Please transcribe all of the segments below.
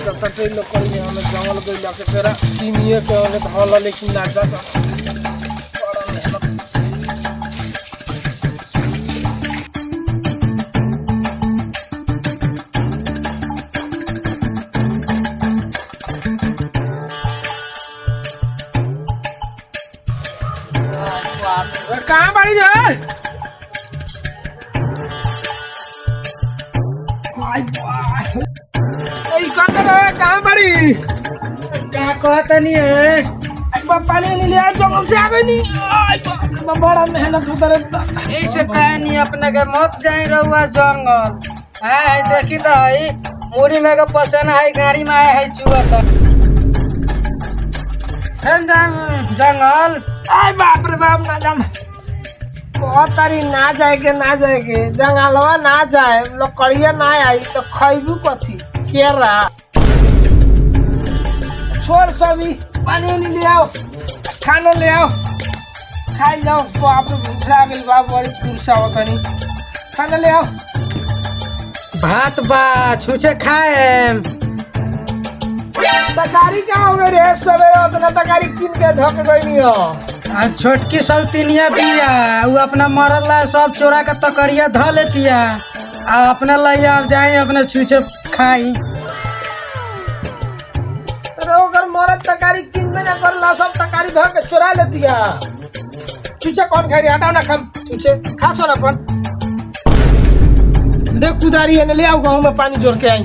जाता तो लोग कहीं हमें जंगल गइला के फेरा तीनिए के ओने धल लेकिन ना जाता बड़ा मेहनत ए, कहाँ बाड़ी रे आई बा। ए, कहाँ रे कहाँ बाड़ी का कहतनी है आई बा पानी नहीं लिया जंगल से आ गई नहीं आई बा, बा, बड़ा मेहनत होता रहता ऐसे कहनी अपने के मत जाई रहुआ जंगल है है देखी तो है मुड़ी में के पसंद है गाड़ी में आए है चुआ तो है जंग- जंगल आई बाप रे बाप ना जाम तारी ना जाए के ना जाए के जंगलवा ना जाए लकड़िया ना आई तो खैबू कथी केरा छोड़ सभी पानी नहीं ले आओ खाना ले आओ खाई जाओ बाप रे भूख लागल बा बड़ी तुरसा तनी खाना ले आओ भात बा छुछे खाए तकारी क्या हो गई रे सवेरे उतना तकारी किन के धक गई नहीं हो आ छोटकी सौतीनिया बिया उ अपना मरल ला सब चोरा के तकरिया ध लेतिया आ अपने लैया अब जाए अपने छुछे खाई अरे ओकर मरद तकारी किनबे ना करला सब तकारी धर के चुरा लेतिया चुचे कौन खाई रे हटाओ ना खम चुचे खा सो अपन देख कुदारी है ले आओ गाँव में पानी जोड़ के आई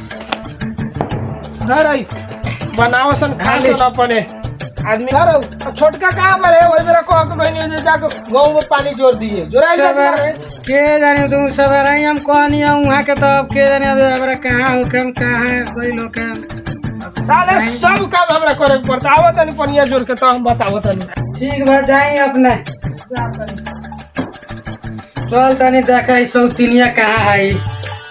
घर आई बनाओ सन खा सो ना अपने आदमी घर आओ और छोटका कहाँ पर है वही मेरा कह के बहनी जो जाके गाँव में पानी जोड़ दिए जोड़ा सवेरे के जाने तुम सवेरे ही हम कहनी है वहाँ के तो अब के जाने अब हमरा कहाँ हो के हम कहाँ है कोई लोग के साले सब काम हमरा करे के पड़ता आवत नहीं पनिया जोड़ के तो हम बताओ तनी ठीक बा जाई अपने जा तनी चल तनी देखे ई सौतीनिया कहाँ है ई।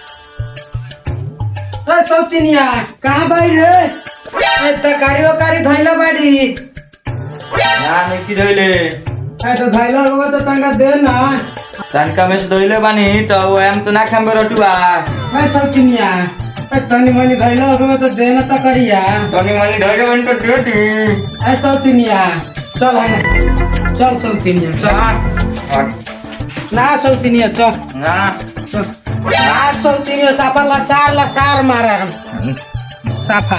ए सौतीनिया कहाँ बाई रे ए तकारी ओकारी धैला बाड़ी ना नहीं धोइले ए तो धैला होगा तो तंगा दे ना तनका में से धोइले बानी तो वो हम तो ना खाम रटुआ ए सौतीनिया ए तनी मनी धैला होगा तो दे ना तकरिया तनी मनी धोइले बानी तो दे दी ए सौतीनिया चल हम चल सौतीनिया चल ना सौतीनिया चल ना चल ना सौतीनिया साफा लसार लसार मारे हम साफा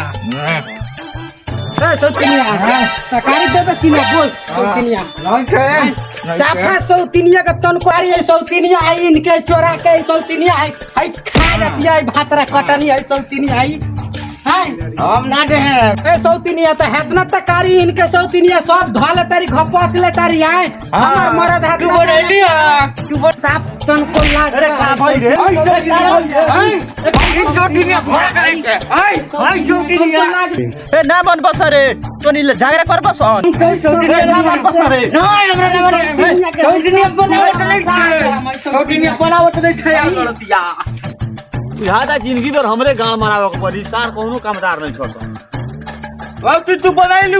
ए सौतीनिया तकारी दे दे किना बोल सौतीनिया साफा सौतीनिया का तनकुआरी है सौतीनिया है इनके चोरा के है सौतीनिया है है खा जाती है भातरा कटनी है सौतीनिया है है हम ना दे ए सौतीनिया तो हेतना तकारी इनके सौतीनिया सब धोले तारी घपच ले तारी है हमर मरद हाथ तू बोलेली आ तू बोल साफ तन को लाग अरे का भाई रे ए ना मन बस रे तोनी ले झगड़ा कर बस ए ना मन बस रे बुझाता जिंदगी भर हमरे गांव मरावे के पड़ी सार कोनो कामदार नहीं छोड़ अब तू तू बनाइलू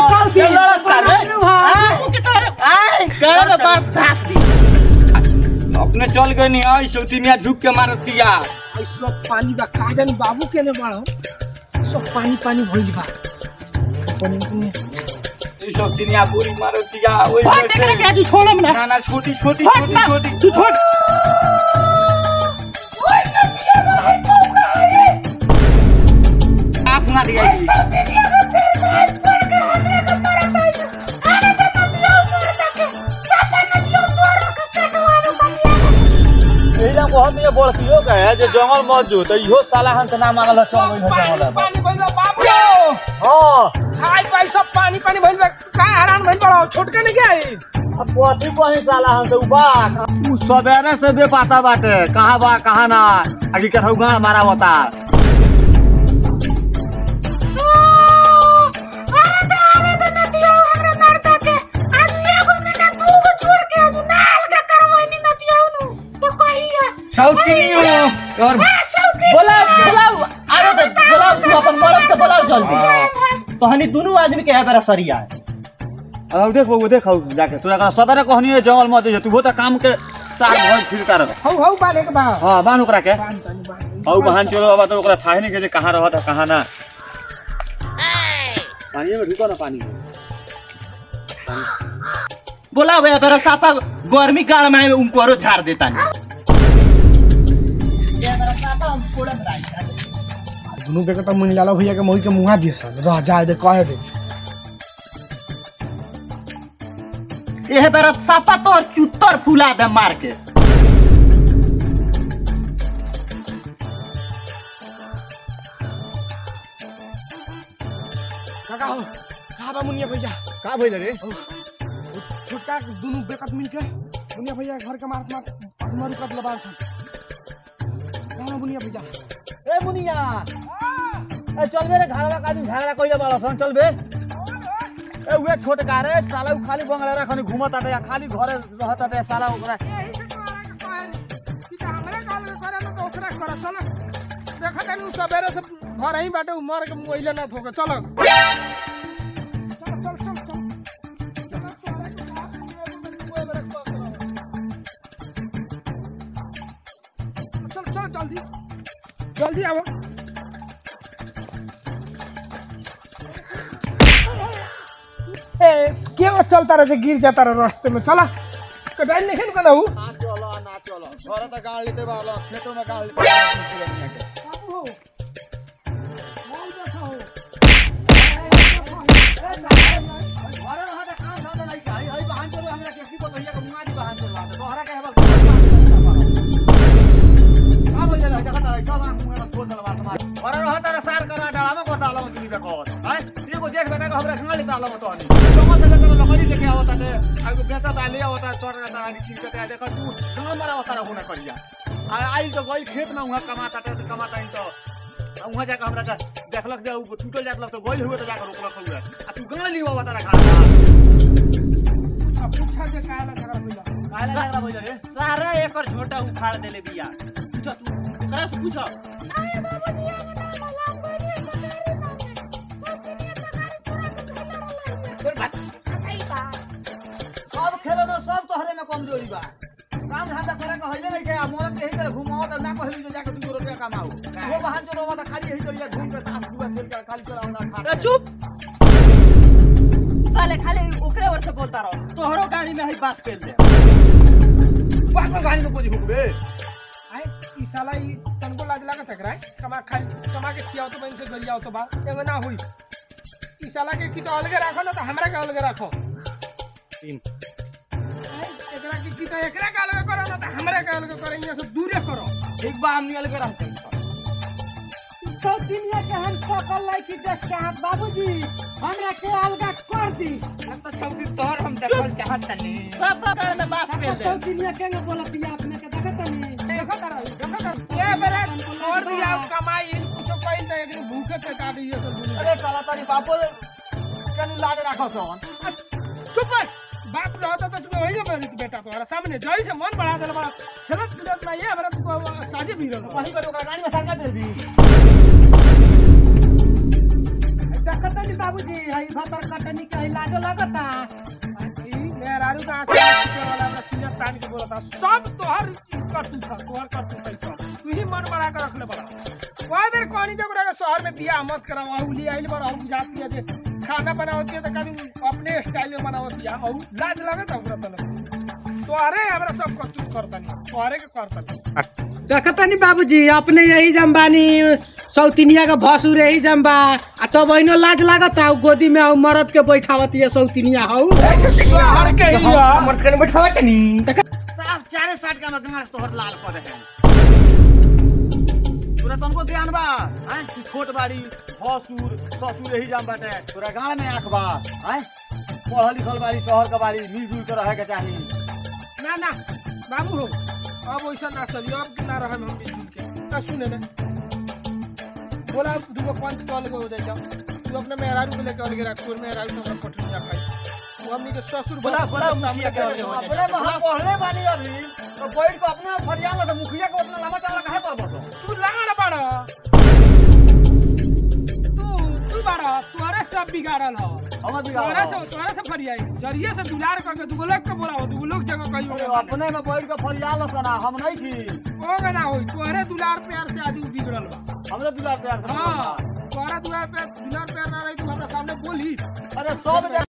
अपने चल गई नहीं आई सौतीनिया झुक के मारतिया आई सब पानी बा का जानी बाबू केने बाड़ो सब पानी पानी भइल बा पानी पानी ई सौतीनिया पूरी मारतिया ओए छोड़म ना ना ना छोटी छोटी छोटी छोटी तू छोड़ आप ना दिया एला बहुत ये बोल कियो का है जे जंगल मौजूद है इहो साला हन से ना मानल है चल गइल है जंगल पानी भइल बा बाबू हां हाय भाई सब पानी पानी भइल बा का हैरान भइल बड़ो छोटका नहीं क्या है अब पोथी पही साला हन से उबा तू सवेरे से बेपाता बाटे कहां बा कहां ना आगे के हउगा मारा होता और बोला बोला आरो तो बोला तू अपन मरद के बोला जल्दी तो हनी दोनों आदमी के है बेरा सरिया है अब देख वो देख हउ जाके तोरा का सवेरे कहनी है जंगल मौजूद तू तो काम के साल भर फिरता रह हौ हौ बाले के बा हां बान ओकरा के पानी पानी पानी हउ बहन चलो अब तो ओकरा थाहे नहीं के जे कहां रहत है कहां ना पानी में ढुको ना पानी में बोला भैया तेरा सापा गर्मी गाड़ में उनको झाड़ देता नहीं दुनू बेटा मुनि लाला भैया के मोही के मुहा दिए सन रह जाए दे कहे दे यह बेरा सापा तो चुत्तर फुला दे मार के काका हो कहा बा मुनिया भैया का भइल रे छोटका दुनू बेकत मिल के मुनिया भैया घर के मारत मारत अजमरू कट लबार सन कहा बा मुनिया भैया ए मुनिया ए चल बे रे घरवा का दिन झगड़ा कइले बाला सन चल बे ए उहे छोटका रे साला उ खाली बंगला रखनी घुमत आटे या खाली घरे रहत आटे साला ओकरा देखा तनी सवेरे से घर ही बाटे मर के मोइले ना थोके चलो चल चल चल चल चल जल्दी जल्दी आओ ए के वो चलता रहे गिर जाता रहे रास्ते में चला कटाई नहीं ना हूँ ना चलो ना चलो घरे त गाड़ लेते बाला खेतों में गाड़ लेते बाबू हो बोल देखा हो घरे रहत काम धंधा नहीं खाई हई बहान चलो हमरा केसी को भैया को मुआदी बहान चलो आते तोहरा के हेबल का बोल जा देखा तारे सब आंख मुंह में छोड़ दल बात मार घरे रहत रे सार करा डाला में को डाला में तुनी बे कहत हैं एगो जेठ बेटा के हमरा खंगा ले डाला में तोहनी जमा से लेकर लकड़ी लेके आवत है आगो बेटा डाले आवत है तोर का दानी की के देखा तू गांव मरा होता रहू ना करिया आ आई तो गई खेत में उहा कमाता टे कमाता ही तो उहाँ जाकर हमरा का देखलक जे उ टूटल जात तो गइल हुए तो जाकर रोकलक हुए आ तू गांव ली बाबा तारा घर पूछा पूछा जे काला करा भैया काहे लागला बोल रे सारा एकर झोटा उखाड़ देले बिया पूछ तू ओकरा से पूछ सब खेलो ना सब तोहरे में कमजोरी बा काम धंधा करे के हइले नहीं के आ मोरत के ही तरह घुमाओ त ना कहली जो जाके 2 रुपया कमाओ वो बहान चलो मत खाली यही करिया घूम के ताश जुआ खेल के खाली चलाओ ना खा चुप साले खाली ओकरे ओर से बोलता रहो तोहरो गाड़ी में हई बास पेल दे पाको गाड़ी में कोई हुकबे आए ई साला ई तनको लाज लागत है कराए कमा खाई कमा के खियाओ तो बन से गरियाओ तो बा एगो ना हुई ई साला के की तो अलगे राखो ना तो हमरा के अलगे राखो तीन आए, एकरा के की तो एकरा के अलगे करो ना तो हमरा के अलगे करो इहाँ से दूरे करो एक बार हम निकल के रहते सब दुनिया के हम सकल लाई की देख के हाथ बाबूजी हमरा के अलगा कर दी ना तो सौदी तोहर हम देखल चाहत तनी सब गाड़ी में बास पेल दे सब दुनिया के बोलत दिया अपने के देखत नहीं देखो तारा देखो तारा ये बेरा छोड़ दिया कमाई कुछो कइल तो एकनी भूखे पे काट दिए सब दुनिया अरे साला तारी बापो कनु लाज राखो सन चुप है बाप रहता तो तुम्हें वही मेरी बेटा तुम्हारा सामने जई से मन बढ़ा देला बड़ा खेलत कूदत नहीं है हमरा तुमको शादी भी रहल वही करो ओकरा गाड़ी में संगा दे दी देखत नहीं बाबूजी हई भतर कटनी के हई लाजो लगता ई मेहरारू का आंखें में छिपे वाला हमरा सीना तान के बोलता सब तोहर कर तू था तोहर कर तू था सब तू ही मन बढ़ा के रख ले बड़ा कोई बेर कहनी जब रहा शहर में बियाह मत करावा उ ले आइल बड़ा हम जाती है जे खाना बनावती है तो कभी अपने स्टाइल में बनावती है और लाज लगत है ओकरा तने तोहरे हमरा सब कर तू करता नहीं तोहरे के करता नहीं देखत नहीं बाबूजी अपने यही जम्बानी सौतिनिया का भसुर यही जम्बा आ तब बहनो लाज लागत है गोदी में आउ मरद के बैठावत है सौतिनिया हऊ शहर के ही मर्द के बैठावा के नी साफ चारे साठ का गांस तोहर लाल कर दे तोरा तनको ध्यान बा हैं तू छोट बाड़ी भसुर ससुर यही जाम बाटे तोरा गांव में आंख बा हैं पढ़ल लिखल बाड़ी शहर के बाड़ी मिलजुल के रहे के चाही ना ना बाबू हो अब वैसा ना चलिए अब कि ना रहे हम मिलजुल के ना सुने ना बोला दूगो पंच कॉल के हो जाए जाओ तू अपने मेहरारू को लेके अलगे रख तोर मेहरारू तो हमरा पटरी जा खाई तू हमनी के ससुर बोला, बड़ा बोला, सामने मुखिया के अलगे हो जाए। अपने में हम पढ़ले बानी अभी तो बैठ के अपने फरियाद में मुखिया के उतना लंबा चौड़ा काहे पर बसो तू लाड़ बड़ा तू तू बड़ा तोरे सब बिगाड़ल हो हम भी तोरे से तोरे से फरियाई जरिए से दुलार करके दूगो लोग के बोलाओ दूगो लोग जगह कहीं होगा अपने में बैठ के फरियाद सना हम नहीं थी होगा ना होई तोरे दुलार प्यार से आदमी बिगड़ल बा हमरे दुलार प्यार से हाँ तोरा दुलार प्यार दुलार प्यार ना रही तू हमरा सामने बोली खातिर अरे सब जगह